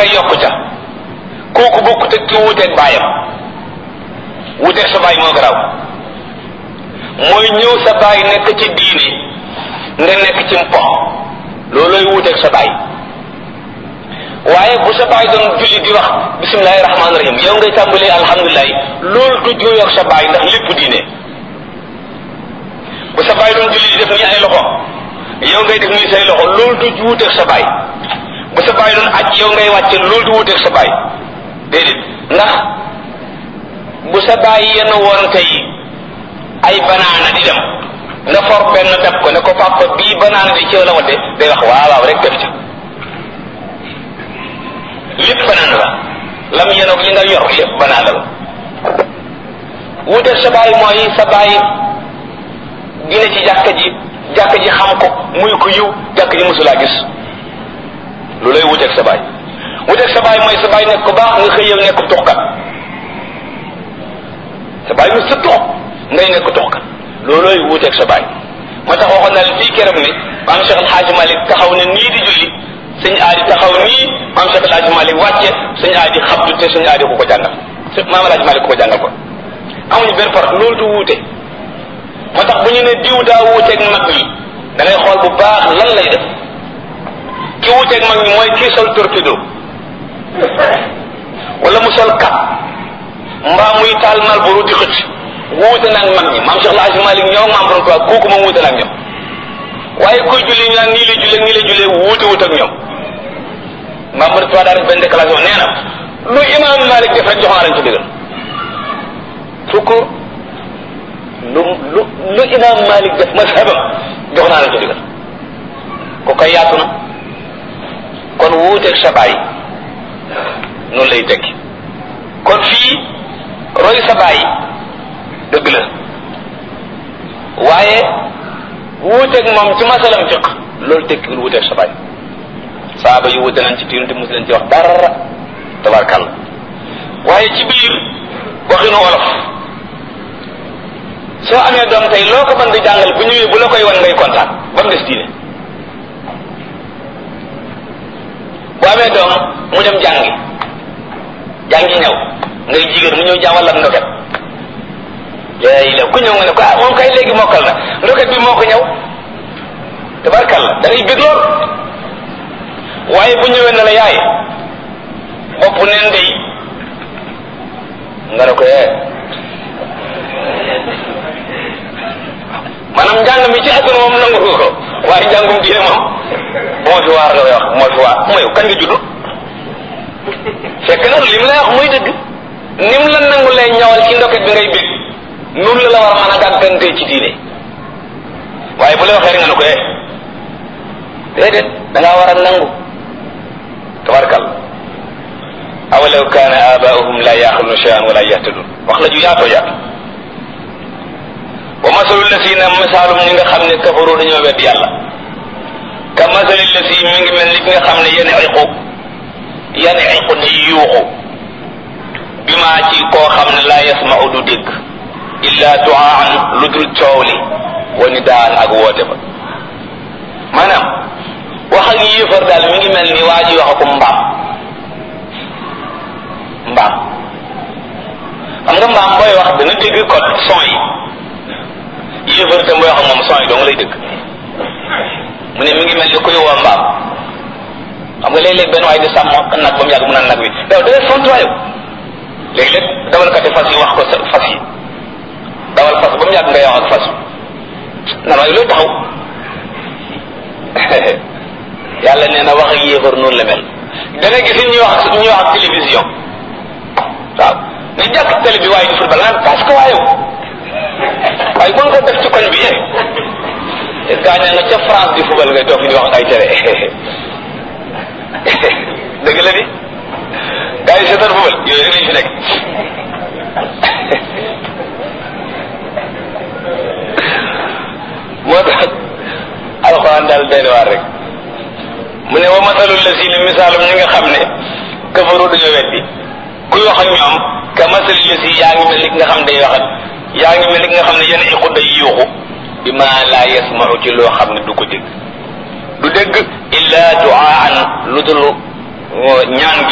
ngay yokku ca kooku bokkut ak ki wuuteeg baayam wuuteeg sa baay moo garaaw mooy ñëw sa baay nekk ci diine nga nekk ci mpo loolooy wuuteeg sa baay waaye bu sa baay doon julli di wax bisimilahi rahmaani rahim yow ngay tàmbalee alhamdulilah loolu du jooyoog sa baay ndax lépp diine bu sa baay doon julli di def nii ay loxo yow ngay def nii say loxo loolu du wuuteeg sa baay bu sa baay doon aj yow ngay wàcce loolu du wuuteeg sa baay déedéet ndax bu sa baay yenn woon tey ay banaana di dem nga for benn dab ko ne ko papa bii banaana di ci la wadde day wax waaw waaw rek def ca lépp banaana la lam yenoog li nga yor lépp banaana la wuuteeg sa baay mooy sa baay dina ci jàkka ji jàkka ji xam ko muy ko yiw jàkka ji mosulaa gis lu lay wuteeg sa baay wuteeg sa baay mooy sa baay nekk ko baax nga xëy yow nekk tuxkat sa baay mu sa tux ngay nekk tuxkat loolooy wuteeg sa baay moo tax waxoon naa leen fii keroog ni maam Cheikh El Hadj Malick taxaw ne nii di julli sëñ aadi taxaw nii maam Cheikh El Hadj Malick wàcce sëñ aadi xabdu te sëñ aadi ku ko jàngal maam El Hadj Malick ku ko jàngal ko amuñu benn par loolu du wuute moo tax bu ñu ne diw daa wuuteeg mag ñi da ngay xool bu baax lan lay def ki wuuteeg mag ñi mooy kii sol torpedo wala mu sol kat mbaa muy taal Marlboro di xëcc wuute nag mag ñi maam Cheikh El Hadj Malick ñoo maam borom tubaab kooku moom wuute nag ñoom waaye kuy julli ñu naan nii lay jullee nii lay jullee wuute wut ak ñoom maam borom tubaab daa def benn déclaration nee na lu imaam Malick def rek jox naa lañ ci digal fukk lu lu lu imaam Malik def mazhabam jox naa la ci digal ku koy yaatu na kon wuuteeg sa baay noonu lay tekki kon fii roy sa baay dëgg la waaye wuuteeg moom ci masalam fiq loolu tekkiwul wuuteeg sa baay saaba yu wuute nañ ci tiinu te mosu leen ci wax dara tabarkàlla waaye ci biir waxinu wolof soo amee doom tey loo ko mën di jàngal bu ñëwee bu la koy wan ngay kontaan ba mu des diine bu amee doom mu dem jàngi jàngi ñëw ngay jigéen mu ñëw jàngal la ndoket yaay la ku ñëw nga ne ko ah moom kay léegi mokkal na ndoket bi moo ko ñëw tabarkalla da ngay bëgg lool waaye bu ñëwee na la yaay bopp neen day nga ne ko ee maanaam njàng mi ci àdduna moom nangu ko waaye njàngum diine moom moo fi waar nga koy wax moo fi waar mooy kañ nga judd fekk na li mu lay wax muy dëgg ni mu la nangu lay ñawal ci ndoket bi ngay bég noonu la la war a mën a gàggantee ci diine waaye bu la waxee rek nga ne ko eh déedéet da ngaa war a nangu tabarkal awalaw kaana abaahum la yaxiluna cheyan wala yahtadun wax la ju yaatoo yaatu wa masalu lasina misaalum ñi nga xam ne kafaru dañoo wedd yàlla ka masali lasi mi ngi mel ni ki nga xam ne yenn iqu yenn iqu di yuuxu bi maa ci koo xam ne laa yasmau du dégg illa duaan lu dul coow li wa ni daan ak woote ba maanaam wax ak yéefar daal mi ngi mel ni waa ji wax ko mbaam mbaam xam nga mbaam booy wax dana dégg code son yi yéefar tam booy wax ak moom son yi dong lay dégg mu ne mi ngi mel ni kuy woo mbaam xam nga léeg-léeg benn waay di sàmm nag ba mu yàgg mu naan nag wi yow da ngay fontuwaayu léeg-léeg dawalkati fas yi wax ko sa fas yi dawal fas ba mu yàgg ngay wax ak fas nan waaye looy taxaw yàlla nee na wax ak yéefar noonu la mel da nga gis ñuy wax ñuy wax ak télévision waaw nga jàkk télé bi waaye di football naan parce que waaye waaye mën ko def ci koñ bi yéen gaañ nga ca France di football ngay toog fi di wax ay télé dëgg la di gars yi seetaan football yooyu rek lañ fi nekk moo tax alxuraan daal benn waar rek mu ne wa masalul la si ni misaalum ñi nga xam ne kafaru dañoo weddi kuy wax ak ñoom ka masali la si yaa ngi mel ni nga xam day wax ak yaa ngi mel ni nga xam ne yenn iqu day yuuxu bi ma laa yasmau ci loo xam ne du ko dégg du dégg illa duaan lu dul ñaan